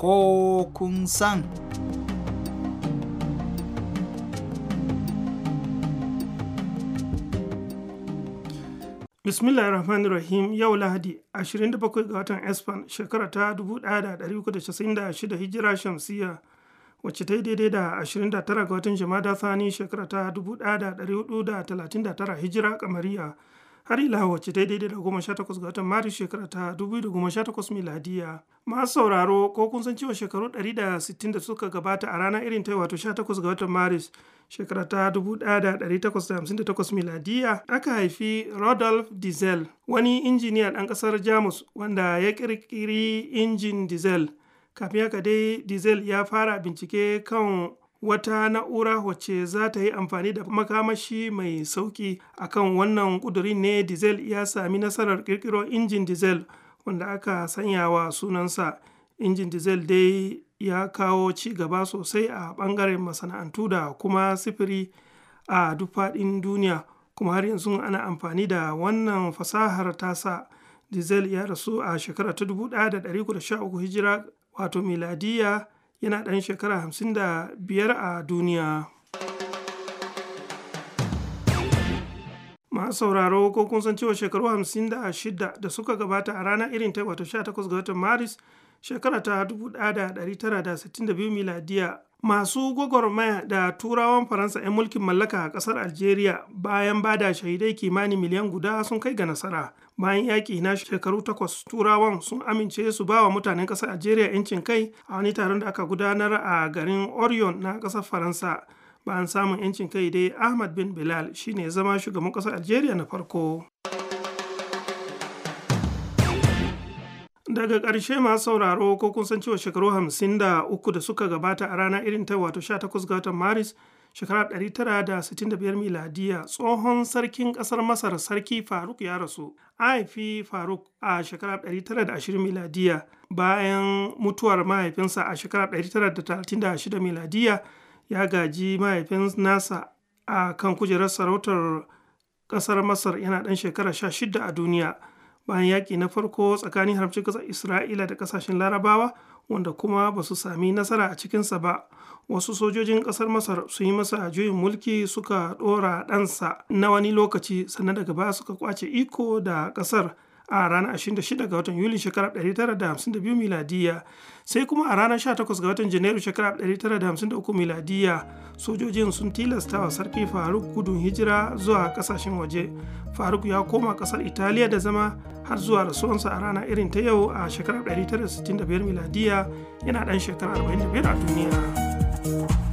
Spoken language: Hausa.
ko kun san. Bismillah rahmanir rahim yau lahadi 27 ga watan espan shekara ta 1396 hijira shamsiya wacce ta yi daidai da 29 ga watan jama'a thani shekara ta 1439 hijira kamariya har ila wacce ta yi daidai da 18 ga watan maris shekara ta 2018 miladiya masu sauraro ko kun san cewa shekaru 160 da suka gabata a rana irin ta wato 18 ga watan maris shekara ta 1858 miladiya aka haifi Rodolph Diesel wani injiniya ɗan ƙasar Jamus wanda ya ƙirƙiri injin diesel kafin haka dai diesel ya fara bincike kan wata na'ura wacce za ta yi amfani da makamashi mai sauƙi akan wannan ƙudurin ne diesel ya sami nasarar ƙirƙiro injin diesel wanda aka sanya wa sunansa injin diesel dai ya kawo ci gaba sosai a ɓangaren masana'antu da kuma sifiri a duk faɗin duniya kuma har yanzu ana amfani da wannan fasahar tasa diesel ya rasu a shekara ta 1913 hijira wato miladiya yana ɗan shekara 55 a duniya masu sauraro ko kun san cewa shekaru 56 da suka gabata a ranar irin ta wato 18 ga watan maris shekara ta 1962 miladiya masu gwagwarmaya da turawan faransa 'yan mulkin mallaka a kasar algeria bayan bada shahidai kimanin miliyan guda sun kai ga nasara bayan yaƙi na shekaru takwas turawan sun amince su ba wa mutanen ƙasar algeria 'yancin kai a wani taron da aka gudanar a garin orion na ƙasar faransa bayan samun 'yancin kai dai ahmad bin bilal shine zama shugaban ƙasar algeria na farko daga ƙarshe masu sauraro ko kun san cewa shekaru hamsin da uku da suka gabata a rana irin ta wato 18 ga watan maris shekara 965 miladiya tsohon sarkin ƙasar masar sarki faruk ya rasu haifi faruk a shekara 920 miladiya bayan mutuwar mahaifinsa a shekara 936 miladiya ya gaji mahaifin nasa a kan kujerar sarautar ƙasar masar yana ɗan shekara 16 a duniya bayan yaƙi na farko tsakanin haramcin ƙasar isra'ila da ƙasashen larabawa wanda kuma ba su sami nasara a cikinsa ba wasu sojojin ƙasar masar sun yi masa juyin mulki suka ɗora ɗansa na wani lokaci sannan daga baya suka kwace iko da ƙasar a ranar 26 ga watan yuli shekarar 1952 miladiya sai kuma a ranar 18 ga watan janairu shekarar 1953 miladiya sojojin sun tilasta wa sarki faruk gudun hijira zuwa kasashen waje faruk ya koma kasar italiya da zama har zuwa rasuwansa a rana irin ta yau a shekarar 1965 miladiya yana dan shekarar 45 a duniya.